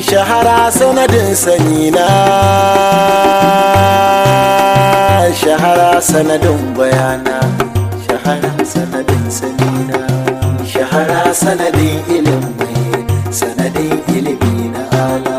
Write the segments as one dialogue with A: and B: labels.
A: shahara sanadin sanina shahara sanadin bayana shahara sanadin sanina shahara sanadin ilimi sanadin ilimi na ala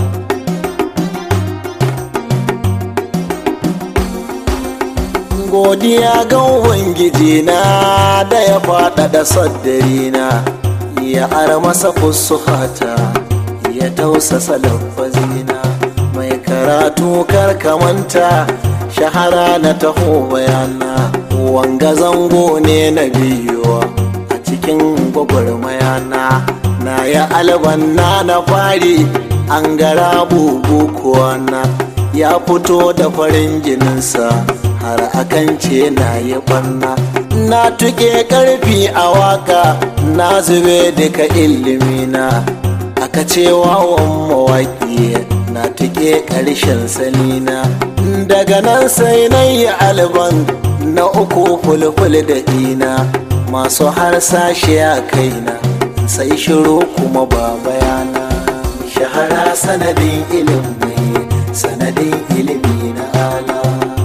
A: godiya ga ubangiji na da ya faɗaɗa saddarina ya ara masa fusuhata ya tausasa lafazina mai karatu karkamanta shahara na taho bayana wanga zango ne na biyu a cikin gwagwarmayana na ya albanna na fari an gara bubu na ya fito da farin jininsa har akan ce na yi ɓanna na tuke karfi a waka na zube duka ilimina aka ce wawan mawaƙi na tuke ƙarshen salina daga nan sai na yi alban na uku fulful da ina masu harsashe a kaina sai shiru kuma ba bayana shahara sanadin ilimi sanadin ilimi na ala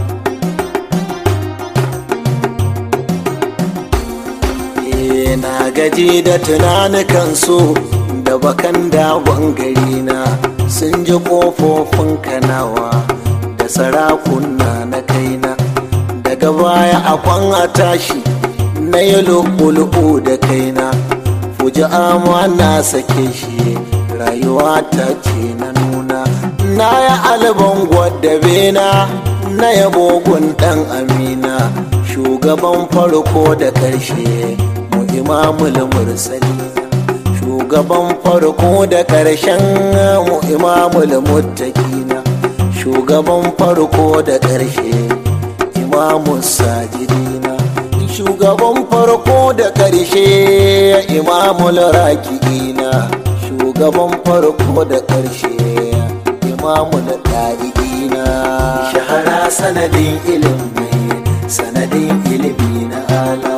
A: na gaji da tunanukan su da bakan dawon gari na sun ji kofofin kanawa da sarakuna na kaina daga baya akwan a tashi na yi lu'ulu'u da kaina fuji ama na sake shi rayuwa ta ce na nuna na ya alban gwaddabe na na yabogun dan amina shugaban farko da karshe mu imamul mursali shugaban farko da karshen mu imamul muttaqina shugaban farko da karshe imamun sajidina shugaban farko da karshe imamul raki'ina shugaban farko da karshe imamul ɗari'ina shahara sanadin ilimi sanadin ilimi na ala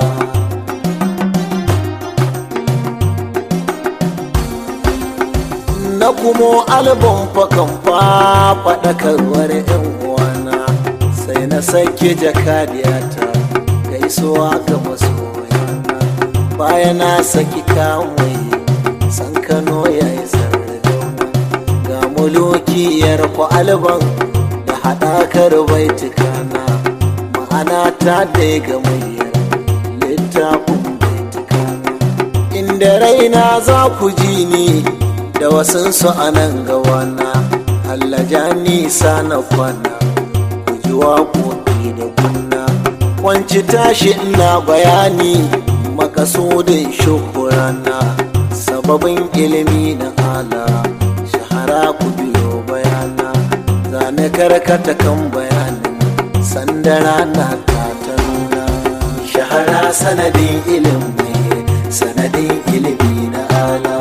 A: na kuma albon fakan faɗakarwar yan uwana sai na sake jakadiyata gaisuwa ga masoyana baya na saki kamai san kano ya yi sardauna ga mulukiyar ku alban da haɗakar baitukana ma'ana ta dai ga muryar littafin baitukana inda raina za ku ji ni da wasansu a nan gawana Allah ja nisa na kwana ku ji waƙoƙi da kunna kwanci tashi ina bayani makasudin shukurana sababin ilimi na ala shahara ku biyo bayana zane karkata kan bayanin sandara na ta ta nuna shahara sanadin ilimi sanadin ilimi na ala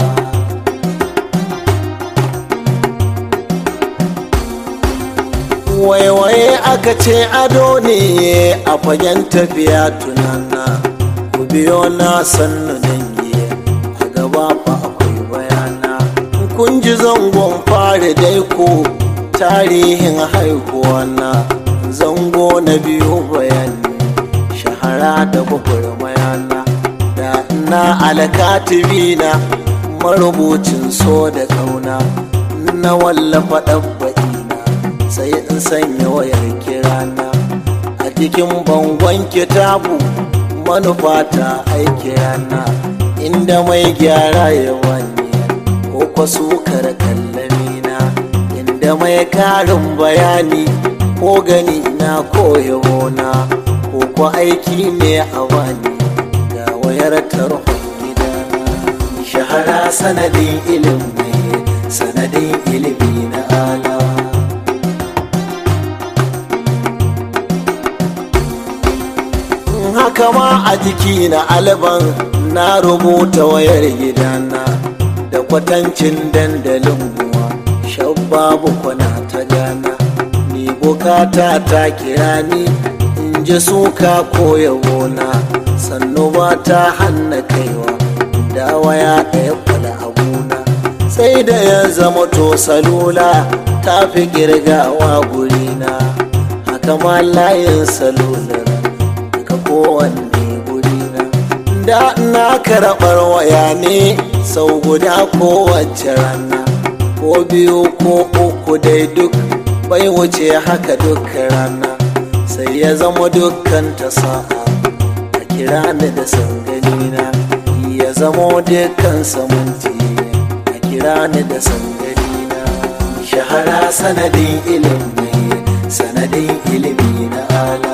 A: waiwaye aka ce ado ne a fagen tafiya tunana ku biyo na sannu dangi a gaba fa akwai bayana kun ji zangon fari dai ko tarihin haihuwa na zango na biyu bayani shahara da mayana da na alkatibi na marubucin so da kauna na wallafa ɗabba'i sai in sanya wayar kirana a cikin bangon kitabu manufata aiki rana inda mai gyara ya wanye ko kwaso kar kallamina inda mai karin bayani ko gani na ko yabona ko ko aiki ne a wani ga wayar tarhon gidana shahara sanadin ilimi sanadin ilimi na ala haka ma a jiki na alban na rubuta wayar gidana da kwatancin dandalin muwa shabbabu kwana ta gana ni bukata ta kira ni in ji suka ko yabona sannu ba ta hanna kaiwa da waya ɗaya kwala abuna sai da ya zama to salula ta fi girgawa gurina haka ma layin salular ka kowanne gurina da na karɓar waya ne sau guda kowace rana ko biyu ko uku dai duk bai wuce haka duk rana sai ya zama dukkan ta sa'a a kira ni da sanganina ya zama dukkan samunti a kira ni da sanganina shahara sanadin ilimi sanadin ilimi na ala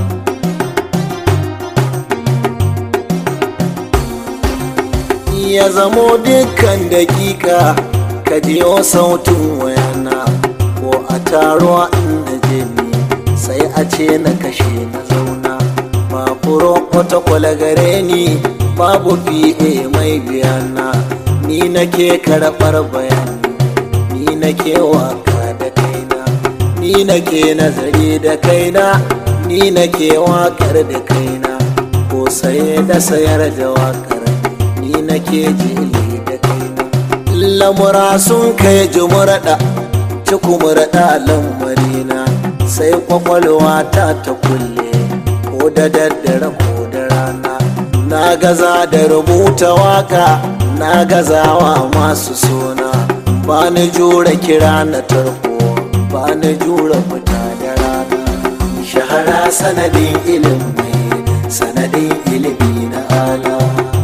A: ya zamo dukkan dakika ka jiyo sautin wayana ko a taro inda je ni sai a ce na kashe na zauna ba furo kwata gare ni babu fiye mai biyana ni nake karɓar bayani ni nake waka da kaina ni nake nazari da kaina ni nake wakar da kaina ko saye da sayar da wakar ni nake jili da kaina lamura sun kai jumurɗa cikumurɗa lamarina sai kwakwalwa ta ta kulle ko da daddare ko da rana na gaza da rubuta waka na gazawa masu suna ba ni jura kira na tarko ba ni jura fita da rana shahara sanadin ilimi sanadin ilimi na ala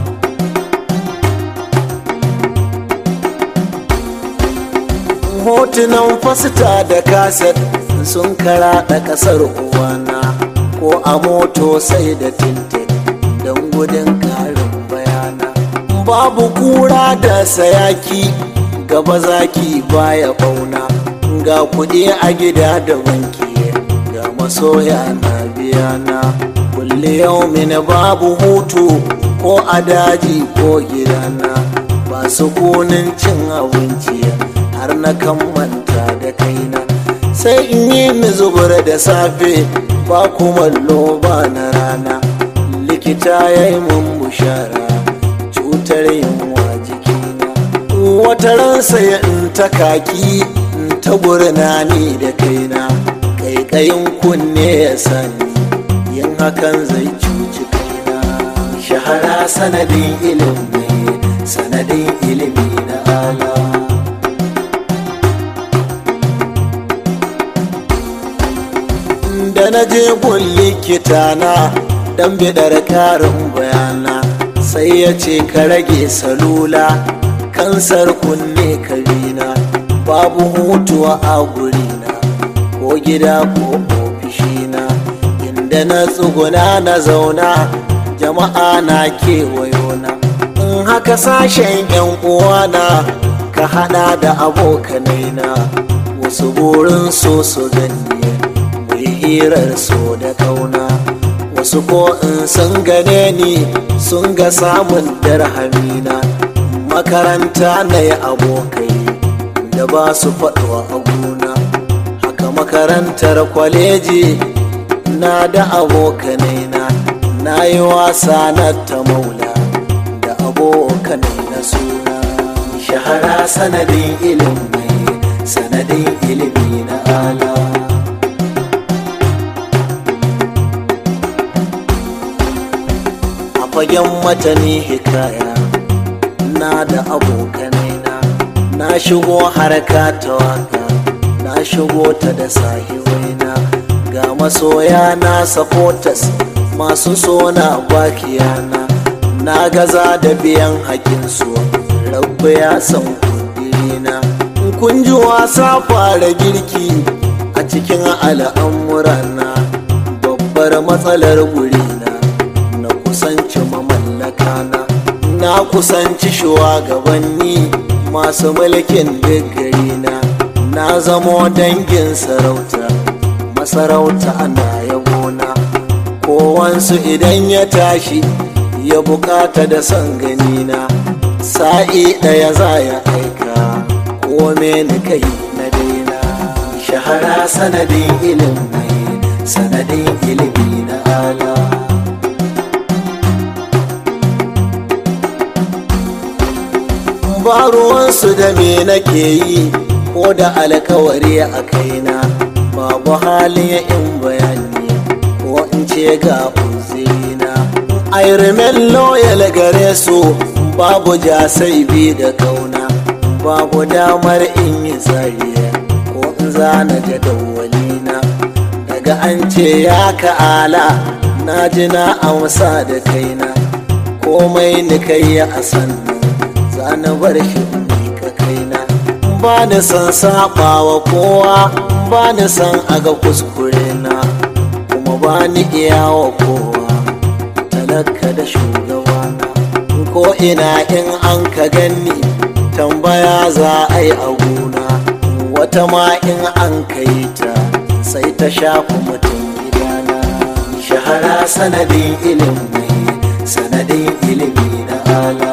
A: hotunan fasita da kaset sun karaɗa ƙasar uwana ko a moto sai da tintin don gudun ƙarin bayana babu kura da sayaki gaba zaki baya bauna ga kuɗi a gida da banki ga masoya na biyana kulle yau mini babu hutu ko a daji ko gidana ba su kunin cin abinci har na kan manta da kaina sai in yi ni zubar da safe ba kumallo ba na rana likita ya yi mun bushara cutar yunwa jikina wata ransa ya in ta kaki in ta burna ni da kaina kaikayin kunne ya sani yin hakan zai cuci kaina shahara sanadin ilimi sanadin ilimi na Allah da na je gun likitana dan bidar karin bayana sai ya ce ka rage salula kansar kunne karina babu hutuwa a gurina ko gida ko ofishina inda na tsuguna na zauna jama'a na kewayona in haka sashen yan uwana ka hada da abokanaina wasu burin so su ganye hirar so da kauna wasu ko in sun gane ni sun ga samun darhamina makaranta na yi abokai da ba su faɗuwa a gona haka makarantar kwaleji na da abokanai na na yi wasa na ta maula da abokanai na suna shahara sanadin ilimi sanadin ilimi na ala fagen matani hikaya na da abokanai na na shigo harka ta waka na shigo ta da sahiwaina ga masoya na supporters masu sona bakiyana na gaza da biyan hakinsu rabbi ya san kudirina kun ji wasa fara girki a cikin al'amurana babbar matsalar gurina na kusanci mamallaka na na kusanci shugabanni masu mulkin gari na na zamo dangin sarauta masarauta ana yabona kowansu idan ya tashi ya bukata da son ganina sa'i ɗaya za ya aika kome ni kai na daina shahara sanadin ilimi sanadin ilimi na ala ba ba ruwansu da me nake yi ko da alkawari a kaina babu halin in bayani ko in ce ga uzina I remain loyal gare su babu jasai bi da kauna babu damar in yi zariya ko in zana jadawalina daga an ce ya ka'ala na ji na amsa da kaina komai ni kai a sannan zana bar shi ka kaina ba ni san saba wa kowa ba ni san aga kuskure na kuma ba ni iya wa kowa talaka da shugabana ko ina in an ka ganni tambaya za a yi a gona wata ma in an kai ta sai ta shafa mutum gidana shahara sanadin ilimi sanadin ilimi na ala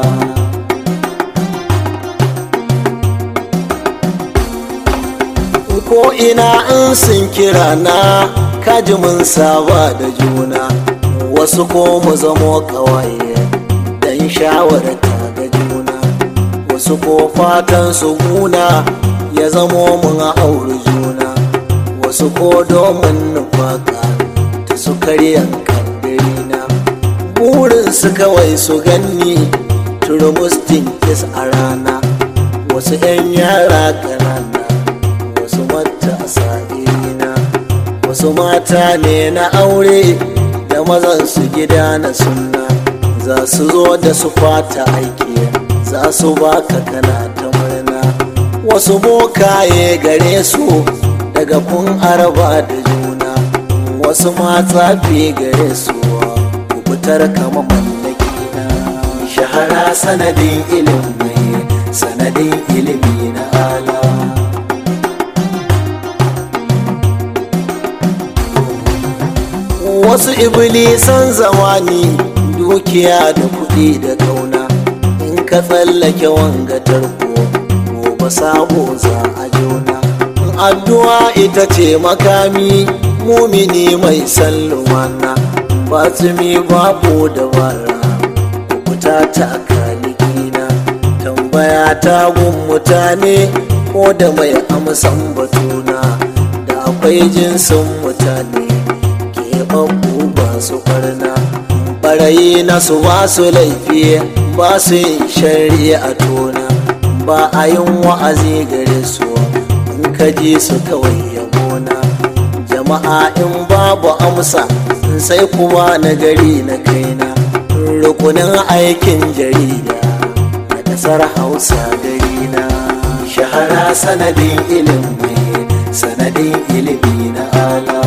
A: ko ina in sun kira na kaji mun saba da juna wasu ko mu zamo kawaye dan shawarta ga juna wasu ko fatan su guna ya zamo mun auri juna wasu ko domin nufaka ta su karyan kaddarina burin su kawai su ganni turmustin kis a rana wasu 'yan yara ƙanana wasu matasa irina wasu mata ne na aure da mazan su gida na sunna za su zo da su fata aiki za su baka kana ta murna wasu bokaye gare su daga kun araba da juna wasu mata fi gare su kubutar kama mallaki na shahara sanadin ilimi sanadin ilimi na ala wasu iblisan zamani dukiya da kuɗi da kauna in ka tsallake wanga tarko gobe sabo za a jona addu'a ita ce makami mumini mai sallumana batumi babu dabara kuta ta kalikina tambaya ta gun mutane ko da mai amsan batuna da akwai jinsin mutane babu ba su barna barayi na su ba su laifi ba su yin shari'a tona ba a yin wa'azi gare su in ka ji su kawai yabona jama'a in babu amsa sai kuma na gari na kaina rukunin aikin jarida na kasar hausa gari na shahara sanadin ilimi sanadin ilimi na ala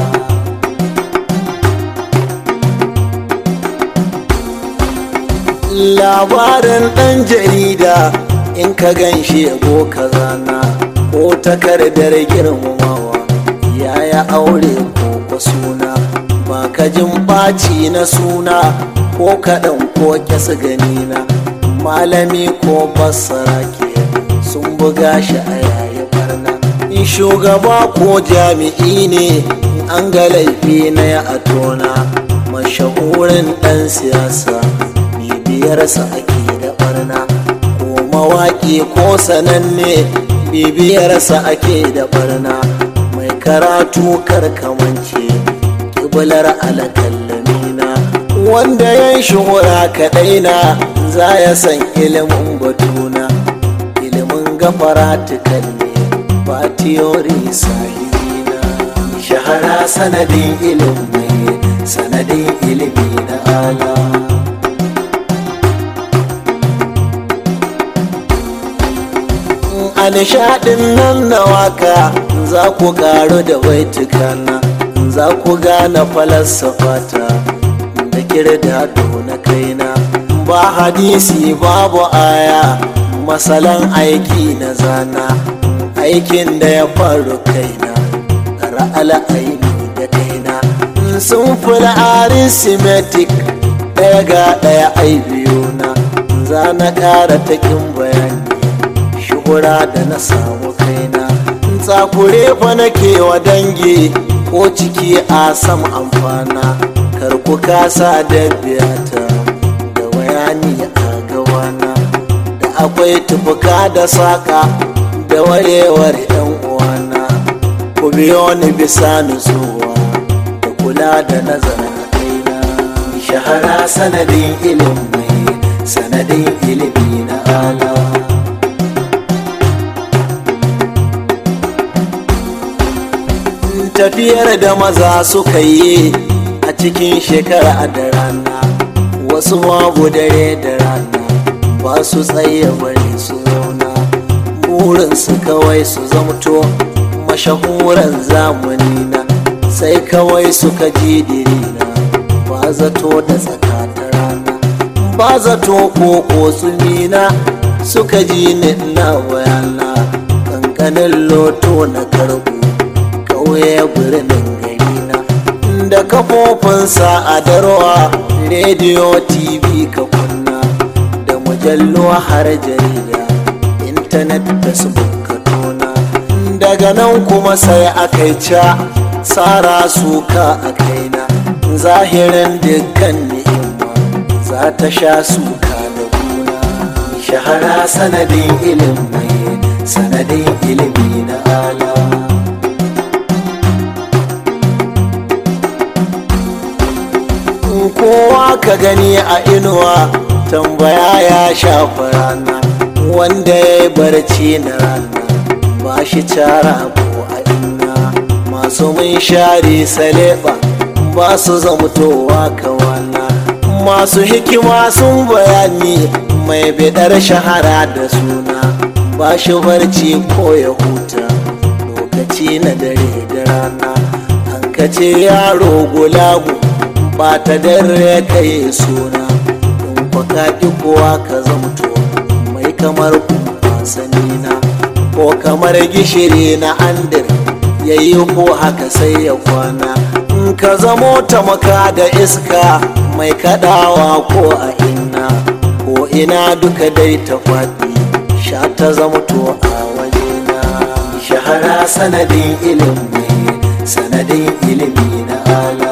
A: labarin ɗan jarida in ka gan shi yabo ka zana ko takardar girmamawa yaya aure ko ko suna ba ka jin ɓaci na suna ko kaɗan ko kyasa ganina malami ko basara ke sun buga shi a yayi barna in shugaba ko jami'i ne an ga laifi na ya atona mashahurin ɗan siyasa bibiyarsa ake da barna ko mawaƙi ko sananne bibiyarsa ake da barna mai karatu karkamance kibular alƙallamina wanda ya shuhura kaɗai na za ya san ilimin batuna ilimin gafara tukalle ba tiyori sahibina shahara sanadin ilimi sanadin ilimi na ala a nishaɗin nan na waka za ku ƙaru da baitukana za ku gane falasafata da kirda na kaina ba hadisi babu aya masalan aiki na zana aikin da ya faru kaina ra'ala aini da kaina sun fula arithmetic ɗaya ga ɗaya ai biyu na za na ƙara takin bayani shuhura da na samu kaina tsakure fa nake wa dangi ko ciki a sam amfana kar ku kasa da biyata da bayani a gawana da akwai tufuka da saka da warewar yan uwana ku biyo ni bisa nutsuwa da kula da nazarin kaina shahara sanadin ilimi sanadin ilimi na ala tafiyar da maza suka yi a cikin shekara da rana wasu babu dare da rana ba su tsaye bari su zauna burinsu kawai su zamto mashahuran zamani na sai kawai suka ji dirina ba zato da tsakata rana ba zato ko kotsumina suka ji ni na bayana kankanin loto na karbu kauye birnin gari na da kafofin sa'adarwa rediyo tv ka kunna da mujallu har jarida intanet facebook ka tona daga nan kuma sai aka ca tsara suka a kaina zahirin dukkan ni'ima za ta sha suka da guna shahara sanadin ilimi sanadin ilimi na ala kowa ka gani a inuwa tambaya ya shafa rana wanda ya yi barci na rana ba shi cara ko a inna masu mun share saleba ba su zamtowa kawana masu hikima sun bayani mai bidar shahara da suna ba shi barci ko ya huta lokaci na dare da rana an kace yaro gulamu ba ta dare kai suna in kwaka ki kowa ka zamto mai kamar kuma sanina ko kamar gishiri na andir yayi ko haka sai ya kwana in ka zamo ta maka da iska mai kadawa ko a inna ko ina duka dai ta faɗi sha ta zamto a wajena shahara sanadin ilimi sanadin ilimi na ala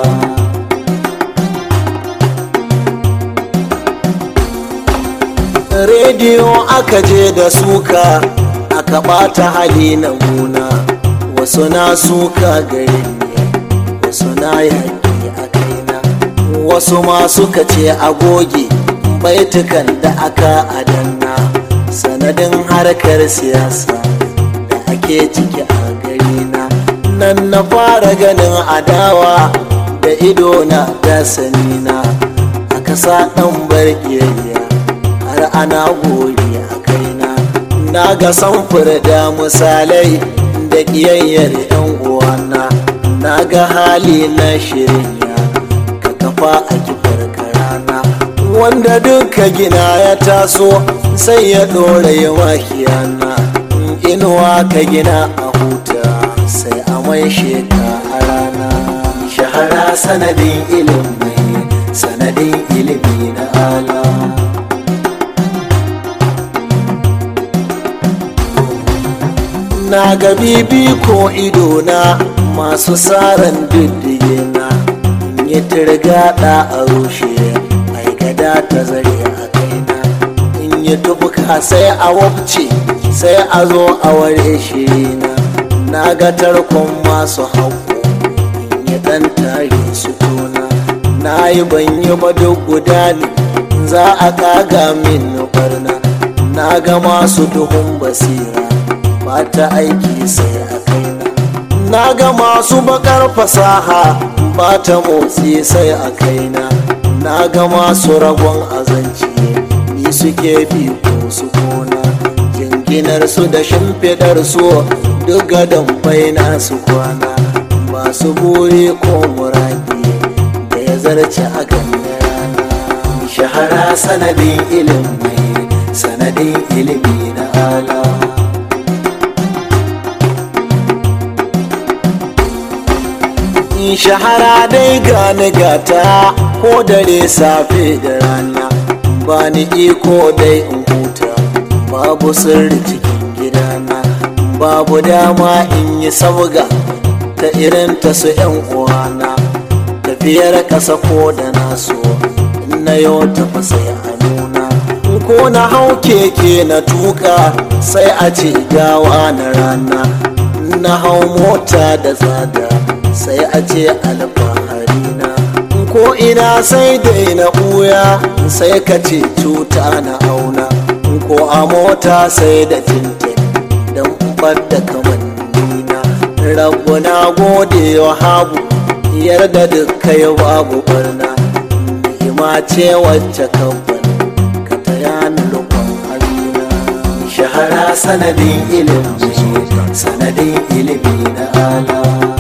A: rediyo aka je da suka aka ɓata hali na gona wasu na suka gare ne wasu na yaƙi a kaina wasu ma suka ce agoge baitukan da aka adanna sanadin harkar siyasa da ake ciki a garina nan na fara ganin adawa da idona da sanina aka sa ɗan barkiyayya har ana gori a kaina na ga samfur da misalai da ƙiyayyar 'yan uwana na ga hali na shirya ka kafa a kifar karana wanda duka gina ya taso sai ya ɗora yi makiyana inuwa ka gina a huta sai a mai sheka a rana shahara sanadin ilimi sanadin ilimi na ala na ga bibi ko idona masu tsarin diddige na yi turgada a rushe mai gada ta zare a kaina in yi tufuka sai a wabce sai a zo a ware shirina na ga tarkon masu hauko in yi ɗan tare su tona na yi ban yi ba duk guda ne za a kaga min barna na ga masu duhun basira ba ta aiki sai a kaina na ga masu bakar fasaha ba ta motsi sai a kaina na ga masu ragon azanci ni suke bi ko su kona jinginar su da shimfidar su duk gadon baina su kwana masu buri ko muraki da ya zarce a ganin rana shahara sanadin ilimi sanadin ilimi na ala shahara dai gani gata ko dare safe da rana ba ni iko dai in huta babu sirri cikin gidana babu dama in yi sabga ta irin ta su yan uwana tafiyar kasa ko da naso na yau tafi sai a nuna ko na hau keke na tuka sai a ce gawa na rana na hau mota da tsada sai a ce alfahari na ko ina sai dai na ɓuya sai ka ce cuta na auna ko a mota sai da tintin don da kamannina rabu na gode wa habu yarda duk kai babu barna ni'ima ce wacce kabban ka taya ni rukun halina shahara sanadin ilimi sanadin ilimi na ala